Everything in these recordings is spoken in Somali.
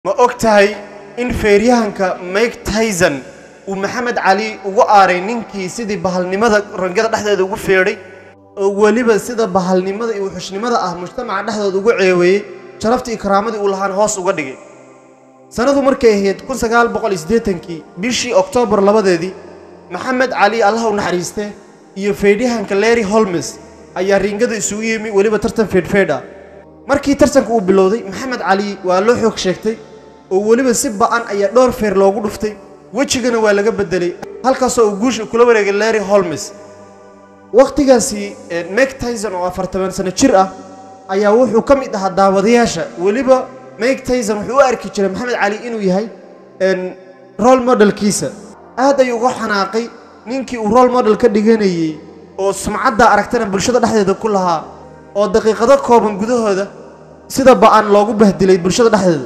ma og tahay in feeryahanka mike tyson uu maxamed cali ugu aaray ninkii sidii bahalnimada rangada dhexdeeda ugu feedhay oo weliba sida bahalnimada iyo wuxushnimada ah mujtamaca dhexdooda ugu ceeweeyey sharaftii karaamadii uu lahaan hoos uga dhigay sannadu markay ahayd kun sagaal boqol iyo siddeetankii bishii oktoobar labadeedii maxamed cali allah u naxariiste iyo feedhyahanka leri holmes ayaa riingada isugu yimi weliba tartan feedhfeedh ah markii tartanka uu bilowday maxamed cali waa loo xoog sheegtay oo weliba si ba'an ayaa dhowr feer loogu dhuftay wejigana waa laga beddelay halkaasoo uu guusha kula wareegay leri holmes wakhtigaasi mike tyson oo afartaban sano jir ah ayaa wuxuu ka mid ahaa daawadayaasha weliba mike tyson wuxuu u arki jiray maxamed cali inuu yahay role modelkiisa aad ayuu uga xanaaqay ninkii uu role model ka dhiganayey oo sumcadda aragtana bulshada dhexdeeda ku lahaa oo daqiiqado kooban gudahooda sida ba'an loogu bahdilay bulshada dhexdeeda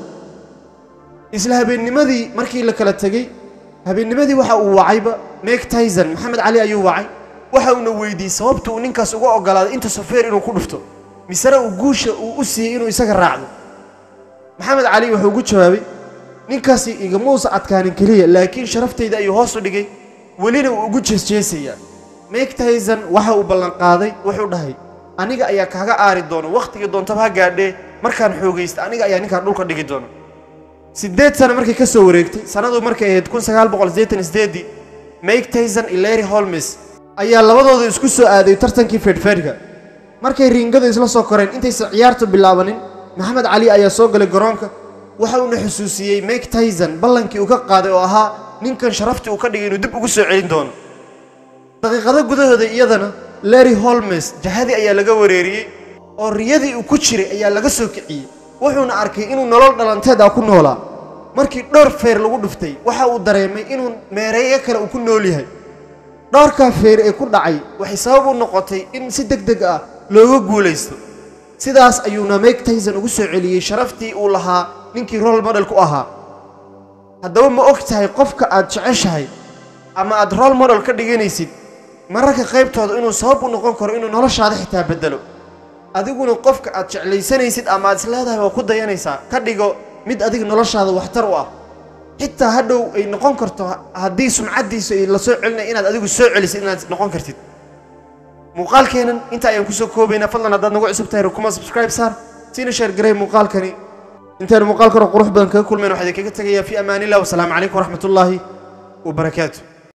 isla habeennimadii markii la kala tegey habeennimadii waxa uu wacayba mike tyson maxamed cali ayuu wacay waxa uuna weydiiyey sababta uu ninkaas uga ogolaaday inta sofeer inuu ku dhufto misena uu guusha uu u siiyey inuu isaga raacdo maxamed cali wuxuu ugu jawaabay ninkaasi igamuusa adkaanin keliya laakiin sharaftayda ayuu hoos u dhigay welina uu ugu jeesjeesayaa mike tyson waxa uu ballanqaaday wuxuu dhahay aniga ayaa kaaga aari doono wakhtigii doontaba ha gaadhee markaan xoogaysta aniga ayaa ninkaan dhulka dhigi doono siddeed sano markay ka soo wareegtay sannadu markay ahayd kun sagaal boqol siddeetan sideedii mike tyson iyo leri holmes ayaa labadooda isku soo aaday tartankii feedhfeedhka markay riingadu isla soo koreen intaysan ciyaartu bilaabanin maxamed cali ayaa soo galay garoonka waxa uuna xusuusiyey mike tyson ballankii uu ka qaaday oo ahaa ninkan sharaftii uu ka dhigay inuu dib ugu soo celin doono daqiiqado gudahooda iyadana leri holmes jahadii ayaa laga wareeriyey oo riyadii uu ku jiray ayaa laga soo kiciyey wuxuuna arkay inuu nolol dhalanteed ah ku noolaa markii dhowr feer lagu dhuftay waxa uu dareemay inuu meereeyo kale uu ku nool yahay dhowrkaa feer ee ku dhacay waxay sabab u noqotay in si deg deg ah looga guulaysto sidaas ayuuna mike tyson ugu soo celiyey sharaftii uu lahaa ninkii role model ku ahaa haddaba ma og tahay qofka aad jeceshahay ama aad role model ka dhiganaysid mararka qaybtooda inuu sabab u noqon karo inuu noloshaada xitaa beddelo adiguna qofka aad jeclaysanaysid ama aad isleedahay waa ku dayanaysaa ka dhigo mid adiga noloshaada waxtar u ah xitaa hadhow ay noqon karto haddii sumcaddiisa la soo celinaya inaad adigu soo celisid inaad noqon kartid muuqaalkeenan inta ayaan kusoo koobaynaa fadlan haddaad nagu cusub tahay rukuma subscribe saar siina sheer garay muuqaalkani intaynu muuqaalkan oo qurux badan kaga kulmayn waxaa idinkaga tegayaa fi amaanillah wasalaamu calaykum waraxmat ullaahi wabarakaatu